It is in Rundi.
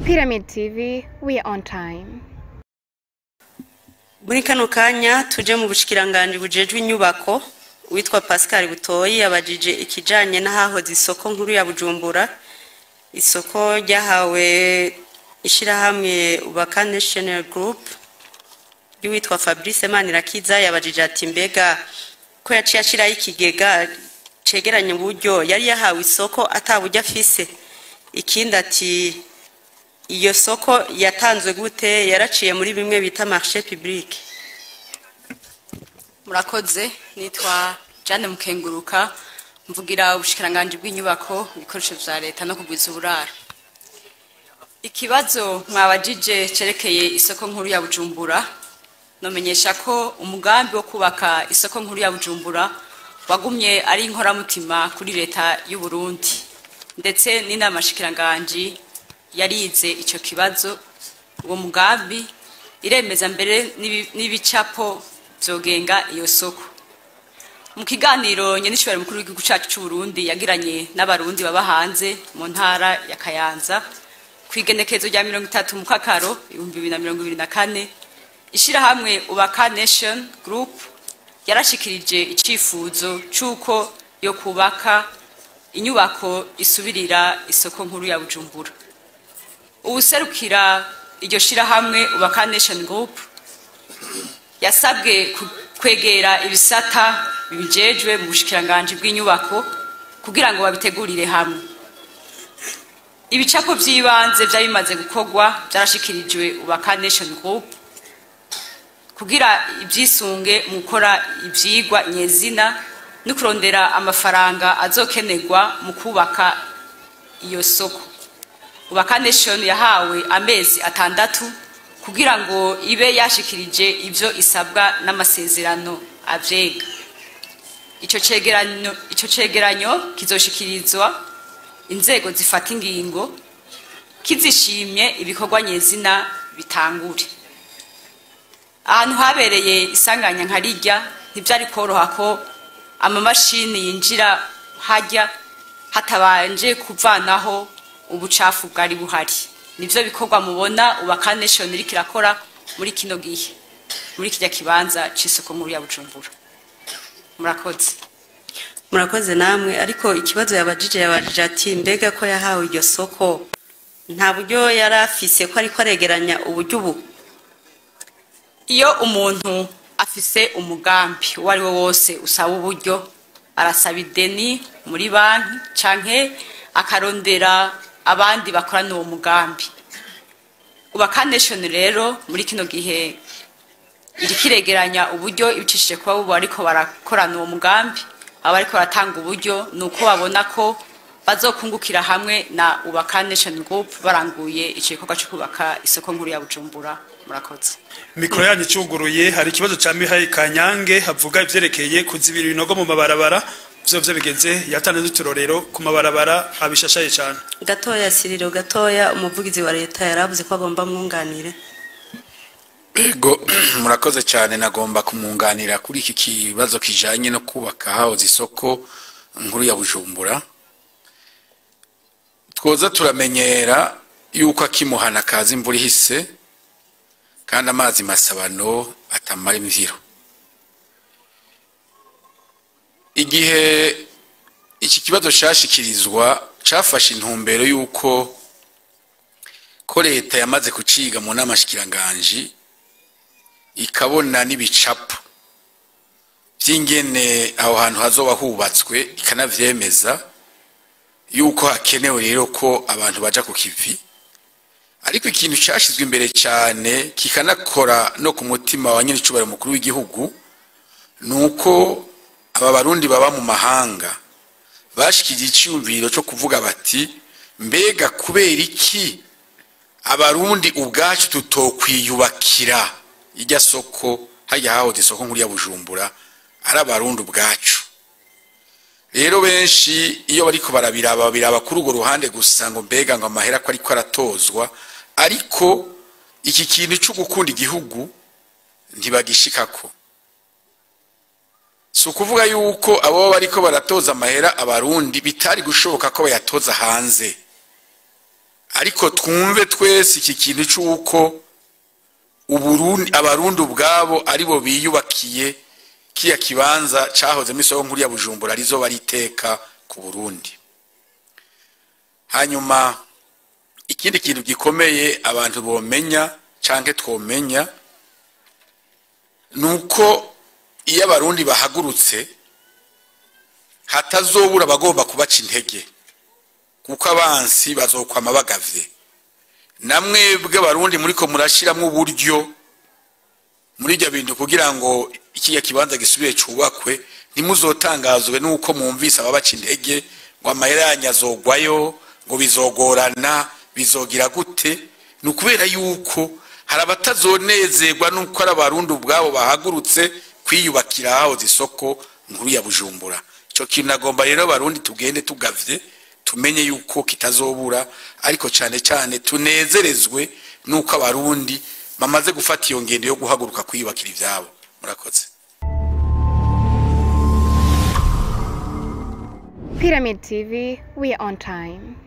Pyramid TV, we are on time. muri kano kanya tuje mu bushikiranganji bujejwe inyubako witwa pascal butoyi yabajije ikijanye n'ahahoze isoko nkuru ya bujumbura isoko ryahawe ishirahamwe ubaka national group ry'uwitwa fabrice manirakiza yabajije ati mbega ko yaciye ashiraho ikigega cegeranya uburyo yari yahawe isoko ataburyo afise ikindi ati iyo soko yatanzwe gute yaraciye muri bimwe bita marché public murakoze nitwa Jane Mukenguruka mvugira ubushikiranganji bw'inyubako ibikoresho vya leta no kugwiza uburaro ikibazo mwabajije cerekeye isoko nkuru ya Bujumbura nomenyesha ko umugambi wo kubaka isoko nkuru ya Bujumbura wagumye ari inkoramutima kuri leta y'u Burundi ndetse n'inama shikiranganji yarize ico kibazo uwo mugambi iremeza mbere n'ibi- n'ibicapo vyogenga iyo soko mu kiganiro nyenishibari mukuru w'igihugu cacu c'u Burundi yagiranye n'abarundi baba hanze mu ntara ya Kayanza kwigenekezo rya mirongo itatu mu kakaro ibihumbi bibiri na mirongo ibiri na kane ishirahamwe ubaka nation group yarashikirije icifuzo c'uko yo kubaka inyubako isubirira isoko nkuru ya Bujumbura uwuserukira iryo shirahamwe ubaka nation group yasabwe ku- kwegera ibisata bibijejwe mu bushikiranganji bw'inyubako kugira ngo babitegurire hamwe ibicapo vy'ibanze vyari bimaze gukorwa vyarashikirijwe ubaka nation group kugira ibyisunge mu gukora ivyigwa nyezina no kurondera amafaranga azokenerwa mu kubaka iyo soko ubaka nation yahawe amezi atandatu kugira ngo ibe yashikirije ivyo isabwa n'amasezerano avyega ico cegeranyo ico cegeranyo kizoshikirizwa inzego zifata ingingo kizishimye ibikorwa nyezina bitangure ahantu habereye isanganya nka rirya ntivyari koroha ko amamashini yinjira harya hatabanje kuvanaho ubucafu bwari buhari nivyo bikorwa mubona ubaka nation iriko irakora muri kino gihe muri kirya kibanza c'isoko nkuru ya bujumbura murakoze murakoze namwe ariko ikibazo yabajije yabajije ati mbega ko yahawe iryo soko nta buryo yari afise ko ariko aregeranya uburyo ubu iyo umuntu afise umugambi uwo ari wo wose usaba uburyo arasaba ideni muri banki canke akarondera abandi bakorana uwo mugambi ubaka nation rero muri kino gihe iriko iregeranya uburyo ibicishije kuba bubu ariko barakorana uwo mugambi aba ariko baratanga uburyo ni uko babona ko bazokungukira hamwe na ubaka nation group baranguye ico gikorwa co kubaka isoko nkuru ya bujumbura murakoze mikoro yanyu icuguruye hari ikibazo cya mihaye kanyange havuga ivyerekeye kuzibira ibinogo mu mabarabara vyo vyo bigeze yatanze n'uturorero ku mabarabara abishashaye cyane gatoya siriro gatoya umuvugizi wa leta yaravuze ko agomba mwunganire Ego murakoze cyane nagomba kumwunganira kuri iki kibazo kijanye no kubaka hahoze isoko nkuru ya Bujumbura twoza turamenyera yuko akimuhana kaza imvura ihise kandi amazi masabano atamara imviro igihe iki kibazo cyashikirizwa cyafashe intumbero y'uko ko leta yamaze kuciga mu nama shikiranganji ikabona n'ibicapo by'ingene aho hantu hazoba hubatswe ikanavyemeza yuko hakenewe rero ko abantu baja ku kivi ariko ikintu cyashizwe imbere cyane kikanakora no ku mutima wa nyiricubahiro mukuru w'igihugu ni uko aba barundi baba mu mahanga bashikije icyumviro cyo kuvuga bati mbega kubera iki abarundi ubwacu tutokwiyubakira irya soko hajya hahoze isoko nkuru ya bujumbura ari abarundi ubwacu rero benshi iyo bariko barabiraba babiraba kuri urwo ruhande gusa ngo mbega ngo amahera ko ariko aratozwa ariko iki kintu cyo gukunda igihugu ntibagishikako si ukuvuga yuko abo bariko baratoza amahera abarundi bitari gushoboka ko bayatoza hanze ariko twumve twese iki kintu cy'uko uburundi abarundi ubwabo aribo biyubakiye kiriya kibanza cyahozemo isoko nkuru ya bujumbura rizo bariteka ku burundi hanyuma ikindi kintu gikomeye abantu bomenya cyangwa twomenya ni uko iyo abarundi bahagurutse hatazobura abagomba kubaca intege kuko abansi bazokwama bagavye namwebwe abarundi muriko murashiramo uburyo muri ibyo bintu kugira ngo ikiya kibanza gisubire cubakwe ntimuzotangazwe n'uko mwumvise ababaca intege ngo amahera yanyu azogwayo ngo bizogorana bizogira gute ni ukubera yuko hari abatazonezerwa n'uko ari abarundi ubwabo bahagurutse kwiyubakira hahoze isoko nkuru ya bujumbura icyo kintu nagomba rero abarundi tugende tugavye tumenye yuko kitazobura ariko cyane cyane tunezerezwe n'uko abarundi bamaze gufata iyo ngendo yo guhaguruka kwiyubakira ibyabo murakoze Pyramid TV, we are on time.